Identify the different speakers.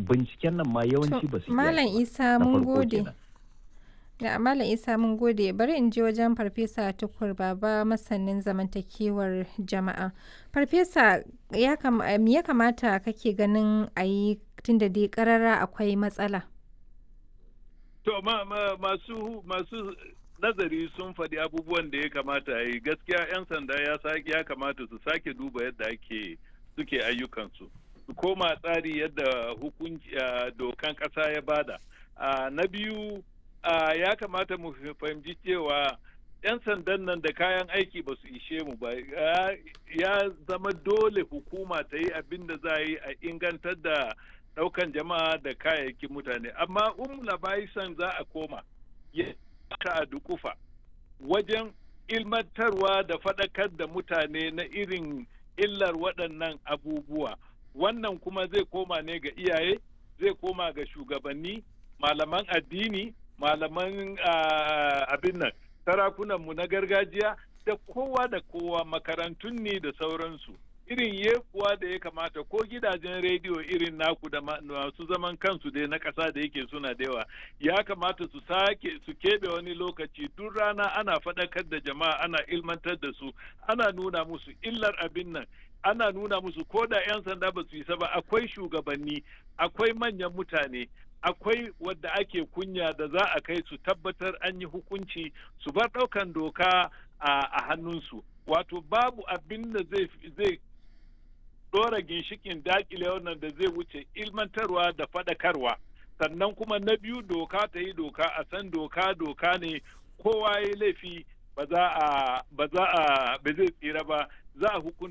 Speaker 1: binciken nan ma yawanci ba su iya
Speaker 2: Malam
Speaker 1: shi ba.
Speaker 2: Isa
Speaker 1: Na
Speaker 2: mun
Speaker 1: farko
Speaker 2: gode.
Speaker 1: kenan.
Speaker 2: Da Malam Isa mun gode bari in je wajen Farfesa Tukur Baba masanin zamantakewar jama'a. Farfesa ya kam me ya kamata kake ganin a yi tunda dai karara akwai matsala?
Speaker 3: To ma, ma, masu masu nazari sun faɗi abubuwan da ya kamata a yi gaskiya 'yan sanda ya sake ya kamata su sake duba yadda ake suke ayyukansu su koma tsari yadda hukunci ah, dokan ƙasa ya bada Ah, na biyu ah, ya kamata mu fahimci cewa 'yan sandan nan da kayan aiki ba su ishe mu ba Ya- ya zama dole hukuma ta yi abin da za a yi a ingantar da daukan jama'a da kayayyakin mutane amma um labaisan za a koma ya ka a dukufa wajen ilmantarwa da faɗakar da mutane na irin illar waɗannan abubuwa wannan kuma zai koma ne ga iyaye zai koma ga shugabanni malaman addini malaman ah, abin nan sarakunanmu na gargajiya da kowa da kowa makarantun ne da sauransu irin yekuwa da ya kamata ko gidajen rediyo irin naku da ma- masu zaman kansu dai na ƙasa da yake suna da yawa ya kamata su sake su keɓe wani lokaci duk rana ana faɗakar da jama'a ana ilmantar da su ana nuna musu illar abin nan ana nuna musu ko da 'yan sanda ba su isa ba akwai shugabanni akwai manyan mutane akwai wadda ake kunya da za a kai su tabbatar an yi hukunci su bar ɗaukan doka a, a hannunsu wato babu abin da zai zai ɗora ginshikin dakile wannan da zai wuce ilmantarwa da faɗakarwa sannan kuma na biyu doka ta yi doka a san doka doka ne kowa ya yi laifi ba za a ba za a ba zai tsira ba za a hukunta